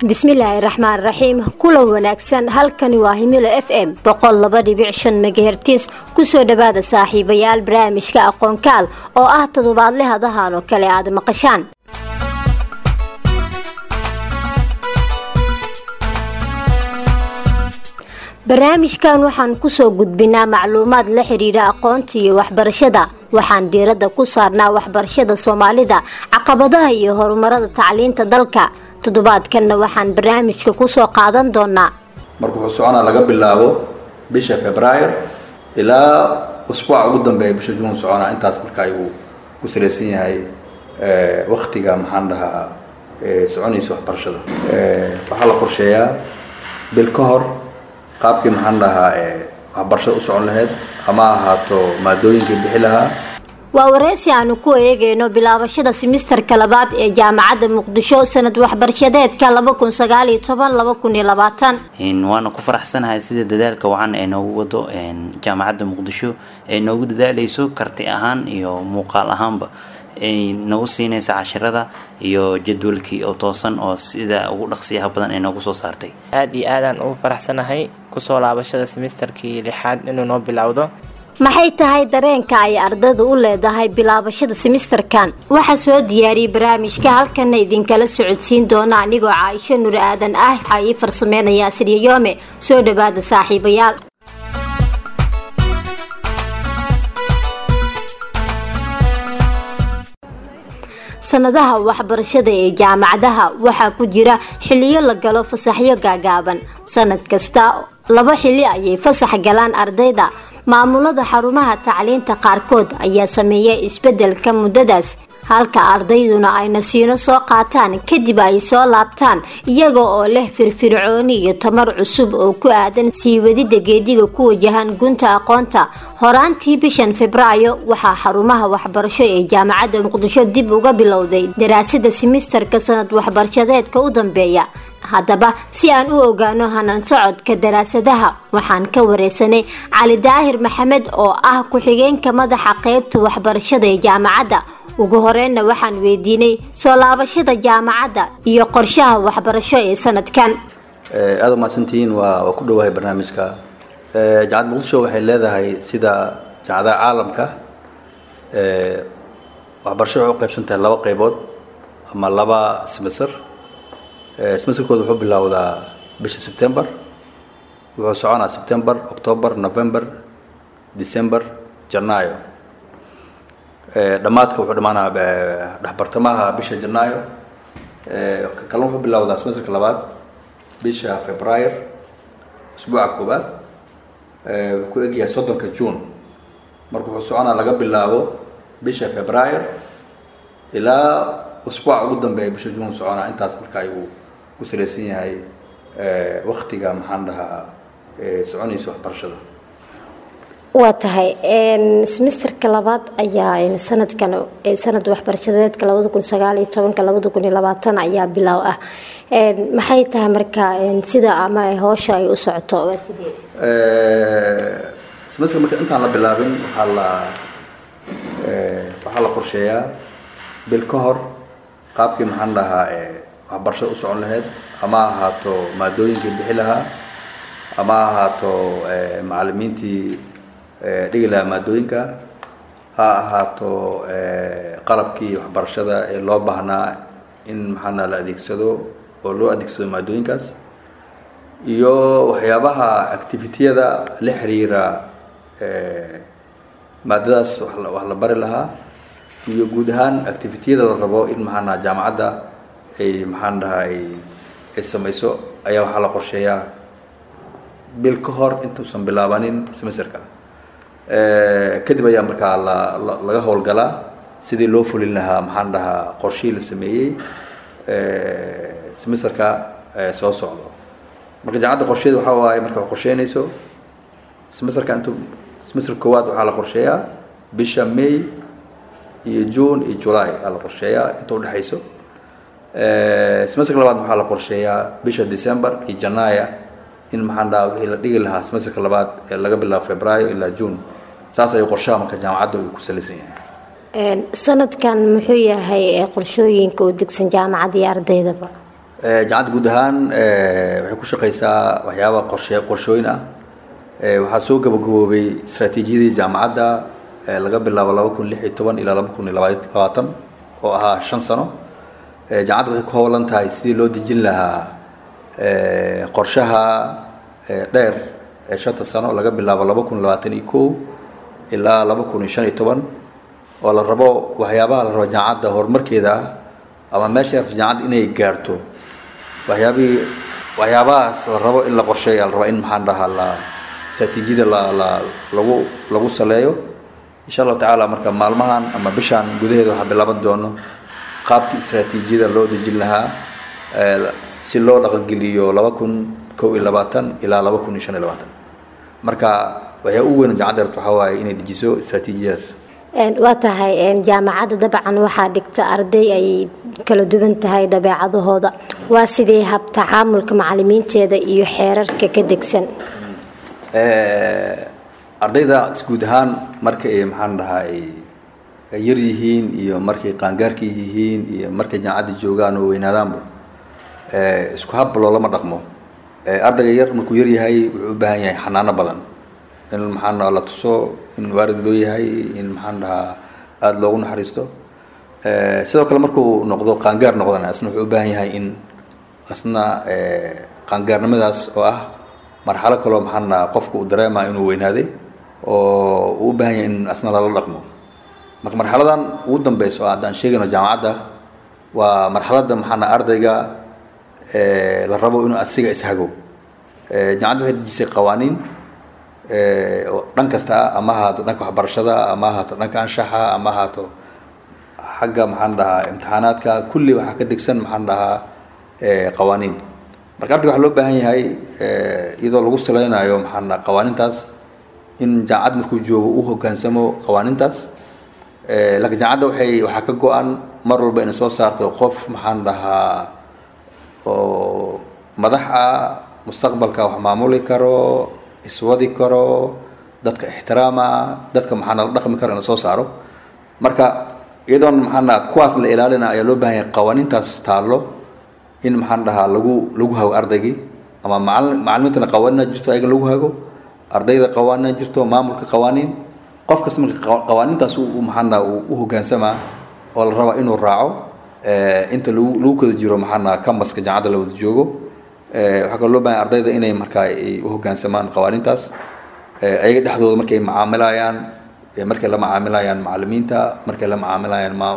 bismillaahi raxmaan raxiim kulan wanaagsan halkani waa himilo f m boqol laba dhibic shan megahertis kusoo dhowaada saaxiibayaal barnaamijka aqoonkaal oo ah toddobaadle hadahan oo kale aad maqashaan barnaamijkan waxaan kusoo gudbinaa macluumaad la xiriira aqoonta iyo waxbarashada waxaan diiradda ku saarnaa waxbarashada soomaalida caqabadaha iyo horumarada tacliinta dalka toddobaadkanna waxaan barnaamijka kusoo qaadan doonaa marka wuxuu soconaa laga bilaabo bisha februaar ilaa usbuuca ugu dambeeya bisha juun soconaa intaas marka ayuu ku salaysan yahay waktiga maxaan dhahaa soconaysa waxbarashada waxaa la qorsheeyaa bil ka hor qaabkii maxaan dhahaa waxbarashada u socon lahayd ama ahaato maadooyinkii bixi lahaa waa wareysi aanu ku eegeyno bilaabashada simisterka labaad ee jaamacadda muqdisho sanad waxbarashadeedka laba kun sagaaliyo toban laba kun iyo labaatan waana ku faraxsanahay sida dadaalka wacan ee noogu wado jaamacadda muqdisho ee noogu dadaaleyso karti ahaan iyo muuqaal ahaanba ay nagu siinaysa cashirada iyo jadwalkii oo toosan oo sida ugu dhaqsiyaha badan ay noogu soo saartay aada iyo aadaan ugu faraxsanahay kusoo laabashada simisterkii lixaad inuu noo bilowdo maxay tahay dareenka ay ardaydu u leedahay bilaabashada simisterkan waxaa soo diyaariyey barnaamijka halkana idinkala socodsiin doona anigoo caaisho nur aadan ah waxaa ii farsameynayaa siryayoome soo dhawaada saaxiibayaal sanadaha waxbarashada ee jaamacadaha waxaa ku jira xiliyo la galo fasaxyo gaagaaban sanad kasta laba xili ayay fasax galaan ardayda maamulada xarumaha tacliinta qaarkood ayaa sameeya isbedelka muddadaas halka ardayduna ay nasiino soo qaataan kadib ay soo laabtaan iyaga oo leh firfircooni iyo tamar cusub oo ku aadan sii wadida geediga ku wajahan gunta aqoonta horaantii bishan febraayo waxaa xarumaha waxbarasho ee jaamacadda muqdisho dib uga bilowday daraasada simisterka sanad waxbarashadeedka u dambeeya haddaba si aan u ogaano hanan socodka daraasadaha waxaan ka wareysanay cali daahir maxamed oo ah ku-xigeenka madaxa qeybta waxbarashada ee jaamacadda ugu horeynna waxaan weydiinay soo laabashada jaamacadda iyo qorshaha waxbarasho ee sanadkan aada umahadsantihiin waa waa ku dhowahay barnaamijka jaamacadda muqdisho waxay leedahay sida jaamacadaha caalamka waxbarasho waxay u qaybsan tahay laba qeybood ama laba semester smesterkooda wuxuu bilowdaa bisha september wuxuu soconaa september october november december janaayo dhammaadka wuxuu dhamaanaa dhexbartamaha bisha janaayo kalna wuxuu bilowdaa semesterka labaad bisha februaar usbuuca koobaad wuxuu ku egyahay soddonka june marka wuxuu soconaa laga bilaabo bisha februaar ilaa usbuuca ugu dambeeya bisha june soconaa intaas marka ayuu ku salaysan yahay waktiga maxaan dhahaa soconaysa waxbarashada waa tahay semisterka labaad ayaa sanadkan sanad waxbarashadeedka labada kun sagaaliyo tobanka labada kun iyo labaatan ayaa bilow ah maxay tahay marka sida ama hoosha ay u socoto waa sidee semester marka intaan la bilaabin waxaa la waxaa la qorsheeyaa bil ka hor qaabkii maxaan dhahaa waxbarashada u socon lahayd ama ahaato maadooyinkii bixi lahaa ama ahaato macalimiintii dhigi lahaa maadooyinka ha ahaato qalabkii waxbarashada ee loo baahnaa in maxaana la adeegsado oo loo adeegsado maadooyinkaas iyo waxyaabaha activitiyada la xiriira maadadaas wax la bari lahaa iyo guud ahaan activitiyada la rabo in maxaana jaamacadda ay maxaan dhahaa ay ay samayso ayaa waxaa la qorsheeyaa bil ka hor intuusan bilaabanin semesterka kadib ayaa markaa la laga howlgalaa sidii loo fulin lahaa maxaan dhahaa qorshihii la sameeyey semesterka soo socdo marka jaamacadda qorsheeda waxaa waaye marka qorsheynayso semesterka intuu semester koowaad waxaa la qorsheeyaa bisha may iyo june iyo july aa la qorsheeyaa inta udhexayso semesterka labaad waxaa la qorsheeyaa bisha december iyo janaya in maxaan dhaha wixii la dhigi lahaa semesterka labaad ee laga bilaabo februaayo ilaa june saas ayuu qorshaha marka jaamacadda uu ku salaysan yahay sanadkan muxuu yahay qorshooyinka u degsan jaamacadda iyo ardaydaba jaamacadda guud ahaan waxay ku shaqeysaa waxyaaba qorshe qorshooyin ah waxaa soo gabagaboobay istaraatiijiyadii jaamacadda laga bilaabo laba kun lix iyo toban ilaa laba kun iyo labaatan oo ahaa shan sano jaamacadda waxay ku howlan tahay sidii loo dejin lahaa qorshaha dheer ee shanta sano laga bilaabo laba kun labaatan iyo kow ilaa laba kun iyo shan iyo toban oo la rabo waxyaabaha la rabo jaamacadda horumarkeeda ah ama meesha yarta jaamacadda inay gaarto waxyaabihii waxyaabahaas la rabo in la qorsheeya la rabo in maxaan dhahaa la istaraatiijiyada la la lagu lagu saleeyo insha allahu tacaala marka maalmahan ama bishaan gudaheeda waxaa bilaaban doono qaabkii istaraatiijiyada loo dejin lahaa si loo dhaqangeliyo laba kun kow iyo labaatan ilaa laba kun iyo shan iyo labaatan marka waxyaa u weyn jaamacadda rabta waxaa waaye inay dejiso istaraatiijiyadaas waa tahay jaamacadda dabcan waxaa dhigta arday ay kala duwan tahay dabeecadahooda waa sidee hab tacaamulka macalimiinteeda iyo xeerarka ka degsan ardayda guud ahaan marka ay maxaan dhahaa ay yar yihiin iyo markay qaangaarka yihiin iyo markay jaamacadda joogaan oo weynaadaanba isku hab loolama dhaqmo ardayga yar markuu yar yahay wuxuu u baahan yahay xanaano badan in maxaan dhahaa la tuso in waarid loo yahay in maxaan dhahaa aada loogu naxariisto sidoo kale markuu noqdo qaangaar noqdana asna wuxuu u baahan yahay in asna qaangaarnimadaas oo ah marxalo kaloo maxaan dhahaa qofka uu dareema inuu weynaaday oo uu u baahan yahay in asna lala dhaqmo marka marxaladan ugu dambeyso haddaan sheegayno jaamacadda waa marxaladda maxaan dhaha ardayga la rabo inuu asiga ishago jaamacadda waxay dejisay qawaaniin oo dhan kasta ah ama ahaato dhanka waxbarashada ama ahaato dhanka anshaxa ama ahaato xagga maxaan dhahaa imtixaanaadka kulli waxaa ka degsan maxaan dhahaa qawaaniin marka ardayga waxaa loo baahan yahay iyadoo lagu saleynayo maxaan dhaha qawaaniintaas in jaamacad markuu joogo u hoggaansamo qawaaniintaas laakiin jaamacadda waxay waxaa ka go-an mar walba inay soo saarto qof maxaan dhahaa oo madax ah mustaqbalka wax maamuli karo iswadi karo dadka ixtiraama dadka maxaana la dhaqmi karo in la soo saaro marka iyadoon maxaan dhahaa kuwaas la ilaalina ayaa loo baahan yahay qawaaniintaas taallo in maxaan dhahaa lagu lagu hago ardaygii ama macal macalimiintana qawaaniina jirto ayaga lagu hago ardayda qawaaniina jirto maamulka qawaaniin qof kasta marka qawaaniintaas u maxaan dhahaa uu u hoggaansamaa oo la rabaa inuu raaco inta lagu lagu kada jiro maxaan dhahaa cambaska jaamacadda la wada joogo waxaa kaloo loo bahan ardayda inay markaa ay u hoggaansamaan qawaaniintaas ayaga dhexdooda markay macaamilayaan markay la macaamilayaan macalimiinta markay la macaamilayaan maam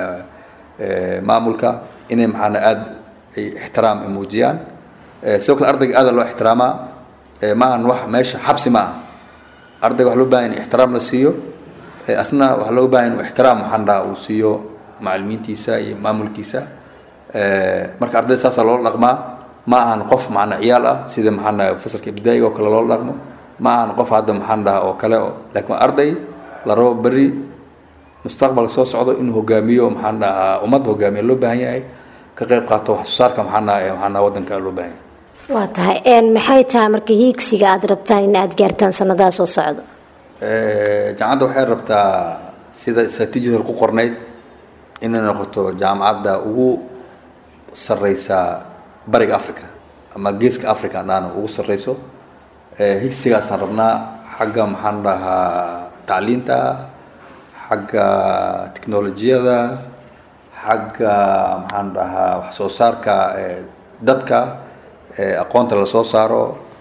maamulka inay maxaana aada ay ixtiraam ay muujiyaan sidoo kale ardayga aada loo ixtiraamaa maahan wax meesha xabsi ma ah ardayga waxaa loo bahan in ixtiraam la siiyo asna waxaa loo bahan in ixtiraam maxaan dhaha uu siiyo macalimiintiisa iyo maamulkiisa marka ardayda saasaa loola dhaqmaa ma ahan qof macna ciyaal ah sida maxaan dhaha fasalka ibtidaa'iga oo kale loola dhaqmo ma ahan qof hadda maxaan dhaha oo kale laakiin waa arday la rabo berri mustaqbalka soo socdo inuu hogaamiyo maxaan dhahaa ummadda hogaamiya loo baahan yahay ka qayb qaato wax soo saarka maxaan dhaha maxaan dhaha waddanka loo baahan yahay waa tahay maxay tahay marka hiigsiga aada rabtaan in aada gaartaan sanadaha soo socda jaamacadda waxay rabtaa sida istaraatiijiyada ku qornayd inay noqoto jaamacadda ugu sarreysa bariga africa ama geeska africa andhaana ugu sarreyso higsigaasaan rabnaa xagga maxaan dhahaa tacliinta xagga technolojiyada xagga maxaan dhahaa wax soo saarka dadka aqoonta la soo saaro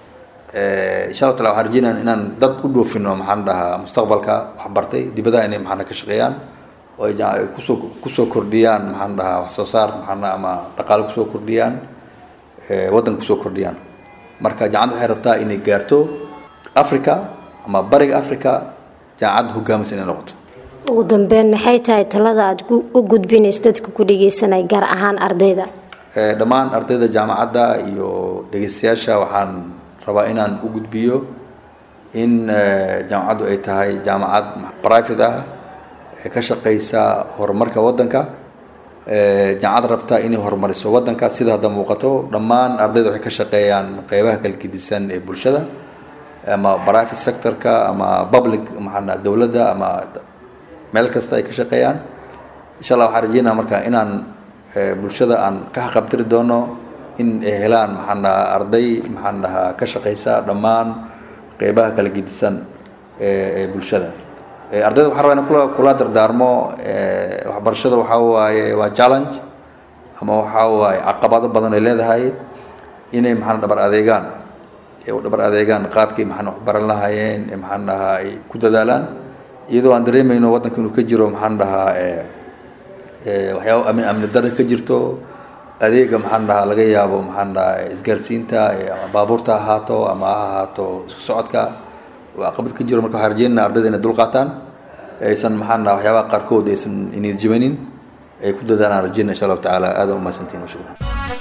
insha allah tala waxaan rajeynaya inaan dad u dhoofino maxaan dhahaa mustaqbalka waxbartay dibadaha inay maxaan ka shaqeeyaan oo ay kusoo kusoo kordhiyaan maxaan dhahaa wax soo saar maxaan dhaha ama dhaqaale kusoo kordhiyaan waddanka kusoo kordhiyaan marka jaamacadda waxay rabtaa inay gaarto africa ama bariga africa jaamacadda hogaaminsa inay noqoto ugu dambeyn maxay tahay talada aada u gudbinayso dadka ku dhegeysanaya gaar ahaan ardayda dhammaan ardayda jaamacadda iyo dhegeystayaasha waxaan rabaa inaan u gudbiyo in jaamacaddu ay tahay jaamacad private ah ee ka shaqeysa horumarka waddanka jaamacad rabta inay horumariso waddanka sida hadda muuqato dhammaan ardayda waxay ka shaqeeyaan qeybaha kala gedisan ee bulshada ama private sectorka ama public maxaa dowladda ama meel kasta ay ka shaqeeyaan insha allah waxaan rajeynaa marka inaan bulshada aan ka haqabtiri doono in ay helaan maxaan dhahaa arday maxaan dhahaa ka shaqaysa dhammaan qeybaha kala gedisan ee bulshada ardayda waxaan rabaa in kula kula dardaarmo waxbarashada waxaa waaye waa challenge ama waxaa waaye caqabado badan ay leedahay inay maxaan dhabar adeegaan u dhabar adeegaan qaabkii maxaan waxbaran lahaayeen ee maxaan dhahaa ay ku dadaalaan iyadoo aan dareemayno waddanka inuu ka jiro maxaan dhahaa waxyaaba amni amni dara ka jirto adeega maxaan dhahaa laga yaabo maxaan dhahaa isgaarsiinta ama baabuurta ha ahaato ama ha ahaato isku socodka oo caqabad ka jiro marka waxaan rajeynana ardayda inay dulqaataan aysan maxaan dhahaa waxyaabaha qaarkood aysan inid jibanin ay ku dadaalaan rajeyna insha allahu tacaala aada umahadsantihin shukran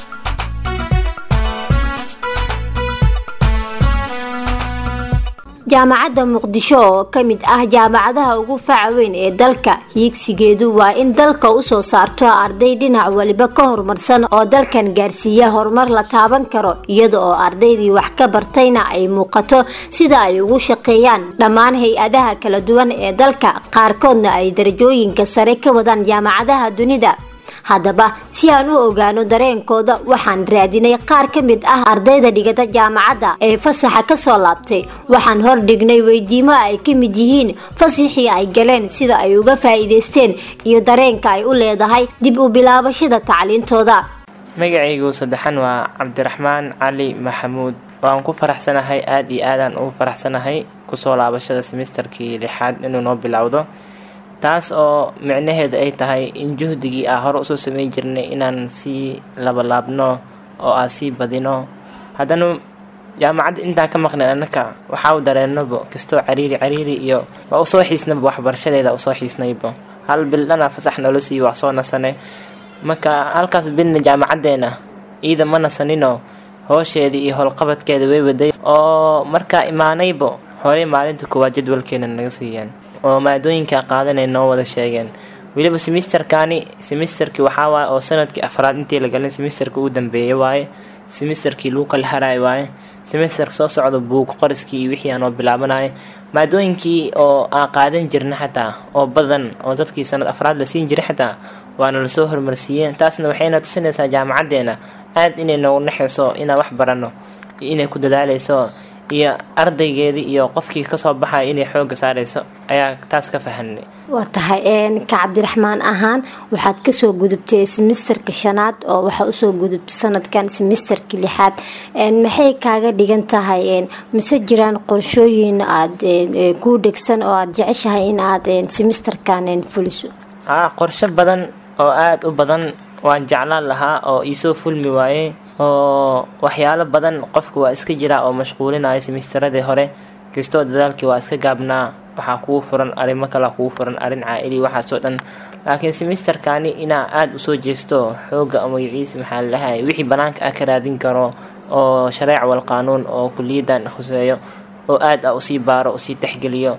jaamacadda muqdisho oo ka mid ah jaamacadaha ugu faca weyn ee dalka hiigsigeedu waa in dalka usoo saarto arday dhinac waliba ka horumarsan oo dalkan gaarsiiya horumar la taaban karo iyada oo ardaydii wax ka bartayna ay muuqato sida ay ugu shaqeeyaan dhammaan hay-adaha kala duwan ee dalka qaarkoodna ay darajooyinka sare ka wadaan jaamacadaha dunida haddaba si aan u ogaano dareenkooda waxaan raadinay qaar ka mid ah ardayda dhigata jaamacadda ee fasaxa kasoo laabtay waxaan hordhignay weydiimo ay ka mid yihiin fasaxii ay galeen sida ay uga faa'iidaysteen iyo dareenka ay u leedahay dib u bilaabashada tacliintooda magacaygu saddexan waa cabdiraxmaan cali maxamuud waan ku faraxsanahay aada iyo aadaan ugu faraxsanahay kusoo laabashada semesterkii lixaad inuu noo bilowdo taas oo micnaheedu ay tahay in juhdigii aa hore usoo sameyn jirnay inaan sii labalaabno oo aa sii badino haddana jaamacadda intaan ka maqnay annaka waxaa u dareennaba kastoo cariiri cariiri iyo waa usoo xiisnaba waxbarashadeeda usoo xiisnayba hal bil dhana fasax nolo siiyo waa soo nasane marka halkaas bilna jaamacaddeena iida ma nasanino hoosheedii iyo howlqabadkeeda way waday oo markaa imaanayba horey maalinta koowaad jadwalkeena naga siiyeen oo maadooyinka qaadanay noo wada sheegeen weliba semisterkani semisterkii waxaa waaye oo sanadkii afraad intii la galin semisterka ugu dambeeyay waaye semisterkii lagu kala haraay waaye semisterka soo socda buug qoriskii iyo wixii aanoo bilaabanaya maadooyinkii oo aan qaadan jirna xataa oo badan oo dadkii sanad afraad la siin jiray xataa waana lasoo hormarsiiyeen taasna waxayna tusinaysaa jaamacaddeena aad inay noogu naxayso inaan wax barano iyo inay ku dadaaleyso iyo ardaygeedii iyo qofkii kasoo baxaya inay xooga saareyso ayaa taas ka fahanay waa tahay ka cabdiraxmaan ahaan waxaad kasoo gudubtay semisterka shanaad oo waxaa usoo gudubtay sanadkan semisterka lixaad maxay kaaga dhigan tahay mise jiraan qorshooyin aad kuu dhegsan oo aada jeceshahay in aad semisterkan fuliso a qorsho badan oo aada u badan waan jeclaan lahaa oo iisoo fulmi waaye oo waxyaalo badan qofka waa iska jiraa oo mashquulinayo semisteradii hore kastoo dadaalkii waa iska gaabnaa waxaa kugu furan arrimo kale kugu furan arrin caa-ili waxaasoo dhan laakiin semisterkani inaa aada usoo jeesto xooga magaciisa maxaa lalahay wixii banaanka ah ka raadin karo oo shareec wal qaanuun oo kuliyadan khuseeyo oo aada ah usii baaro usii texgeliyo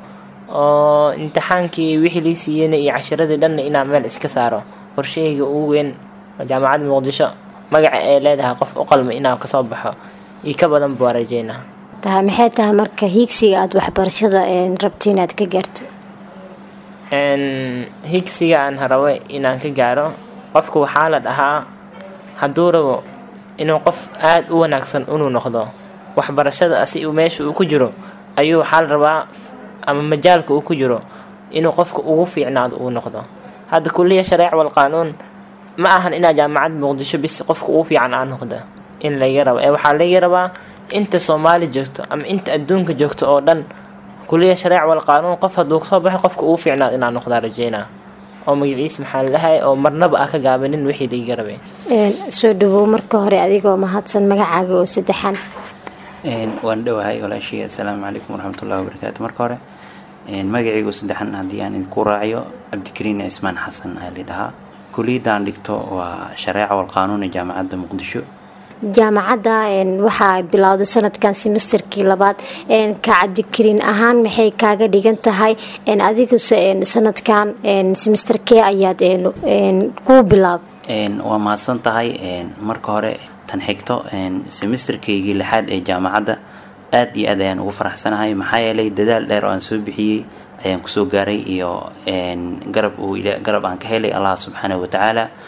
oo imtixaankii wixii lii siiyeyna iyo cashiradii dhanna inaa meel iska saaro qorshahayga ugu weyn jaamacadda muqdisho magaca ay leedahay qof u qalma inaa kasoo baxo iyo ka badan baa rajeynaa tahay maxay tahay marka hiigsiga aada waxbarashada rabto inaad ka gaarto higsiga aan rabo inaan ka gaaro qofka waxaa la dhahaa hadduu rabo inuu qof aada u wanaagsan inuu noqdo waxbarashada asi meesha uu ku jiro ayuu waxaa la rabaa ama majaalka uu ku jiro inuu qofka ugu fiicnaado uu noqdo hadda kuliya shareec wal qaanuun ma ahan inaa jaamacad muqdisho bis qofka ugu fiican aa noqda in laga rabo ee waxaa laga rabaa inta soomaali joogto ama inta adduunka joogto oo dhan kuliya shareec wal qaanuun qof hadduu kasoo baxay qofka ugu fiicnaad inaa noqdaa rajeynaa oo magaciis maxaa lalahay oo marnaba ah ka gaabanin wixii laiga rabay soo dhawow marka hore adigoo mahadsan magacaaga oo saddexan waan dhowahay walaashii assalaamu calaykum waraxmatullahi wabarakaatu marka hore magacaygu saddexan haddii aan idinku raaciyo cabdikariin cismaan xasan ayaa la dhahaa kuliyadaan dhigto waa shareeca wal qaanuun ee jaamacadda muqdisho jaamacadda waxaa bilowday sanadkan semesterkii labaad ka cabdikariin ahaan maxay kaaga dhigan tahay adiguse sanadkan semesterkee ayaad kuu bilaab waa mahadsan tahay marka hore tan xigto semesterkaygii lixaad ee jaamacadda aad iyo aad ayaan ugu faraxsanahay maxaa yeelay dadaal dheer oo aan soo bixiyey ayaan kusoo gaaray iyo garab uu garab aan ka helay allah subxaanahu watacaala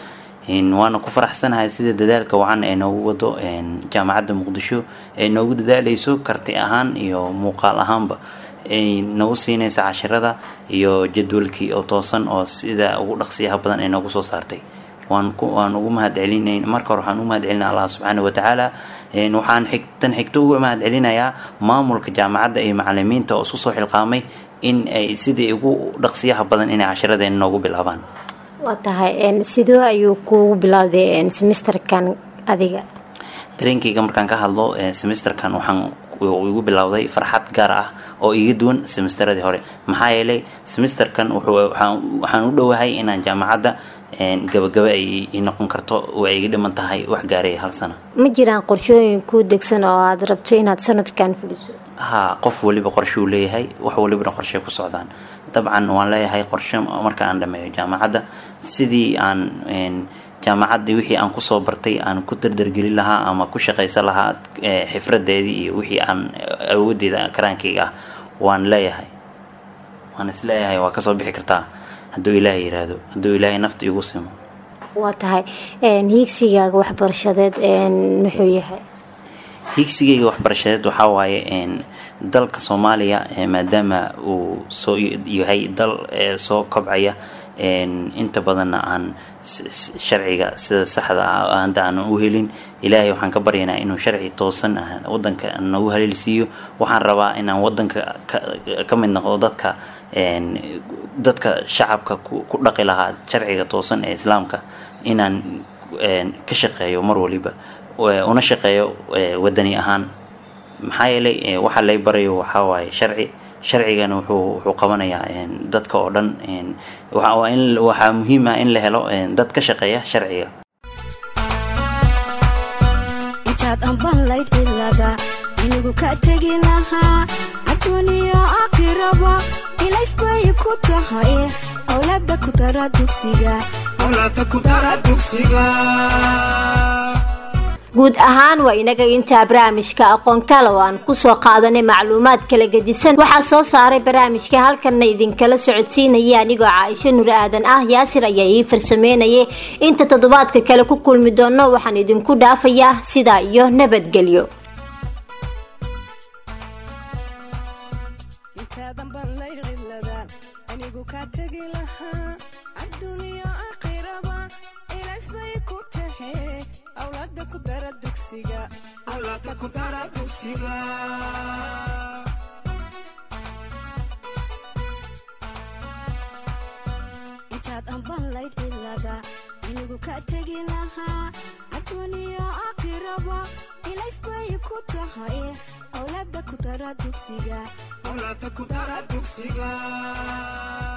waana ku faraxsanahay sida dadaalka wacan ee noogu wado jaamacadda muqdisho ee noogu dadaaleyso karti ahaan iyo muuqaal ahaanba ay nagu siinaysa cashirada iyo jadwalkii oo toosan oo sida ugu dhaqsiyaha badan ay noogu soo saartay waan waan ugu mahadcelinayn marka hore waxaan ugu mahadcelinaya allah subxaana watacaala waxaan xigtan xigto uga mahadcelinayaa maamulka jaamacadda iyo macalimiinta oo isku soo xilqaamay in ay sidii ugu dhaqsiyaha badan inay cashiradeen noogu bilaabaan waa tahay sidoo ayuu kuugu bilowday semesterkan adiga dareenkayga markaan ka hadlo semesterkan waxaan igu bilowday farxad gaar ah oo iga duwan semesteradii hore maxaa yeelay semesterkan waxaan u dhowahay inaan jaamacadda gabagaba ay noqon karto oo ay iga dhiman tahay wax gaaray hal sano ma jiraan qorshooyin kuu degsan oo aada rabto inaad sanadkan fuliso ha qof waliba qorshuu leeyahay wax walibana qorshe ku socdaan dabcan waan leeyahay qorshe marka aan dhameeyo jaamacadda sidii aan jaamacaddii wixii aan kusoo bartay aan ku dardargelin lahaa ama ku shaqaysan lahaa xifradeedii iyo wixii aan awoodeeda karaankayga ah waan leeyahay waan is leeyahay waa kasoo bixi kartaa hadduu ilaahay yiraahdo hadduu ilaahay nafta igu simo waa tahay hiigsigaaga waxbarashadeed muxuu yahay hiigsigayga waxbarashadeed waxaa waaye dalka soomaaliya maadaama uu soo yahay dal soo kobcaya inta badanna aan sharciga sida saxda ah hadda aanan u helin ilaahay waxaan ka baryaynaa inuu sharci toosan wadanka nagu haleelsiiyo waxaan rabaa inaan wadanka ka mid noqdo dadka dadka shacabka ku dhaqi lahaa sharciga toosan ee islaamka inaan ka shaqeeyo mar waliba una shaqeeyo wadani ahaan maxaa yeelay waxa lay barayo waxaa waaye sharci sharcigana wuxuu wuxuu qabanayaa dadka oo dhan waxaa muhiim ah in la helo dad ka shaqeeya sharciga intaad ambanlayd cilada inigu ka tegi lahaa adduuniya aakhiraba ilaysbay ku tahay awlaada ku dara dugsiga guud ahaan waa inaga intaa barnaamijka aqoon kale oo aan kusoo qaadanay macluumaad kala gedisan waxaa soo saaray barnaamijka halkanna idinkala socodsiinaya anigoo caaisho nur aadan ah yaasir ayaa ii farsameynayay inta toddobaadka kale ku kulmi doono waxaan idinku dhaafayaa sidaa iyo nabadgelyo intaad ambanlayd cilada inigu ka tegi lahaa adduuniya aakhiraba ilaysbay ku tahay awlaada ku dara dugsiga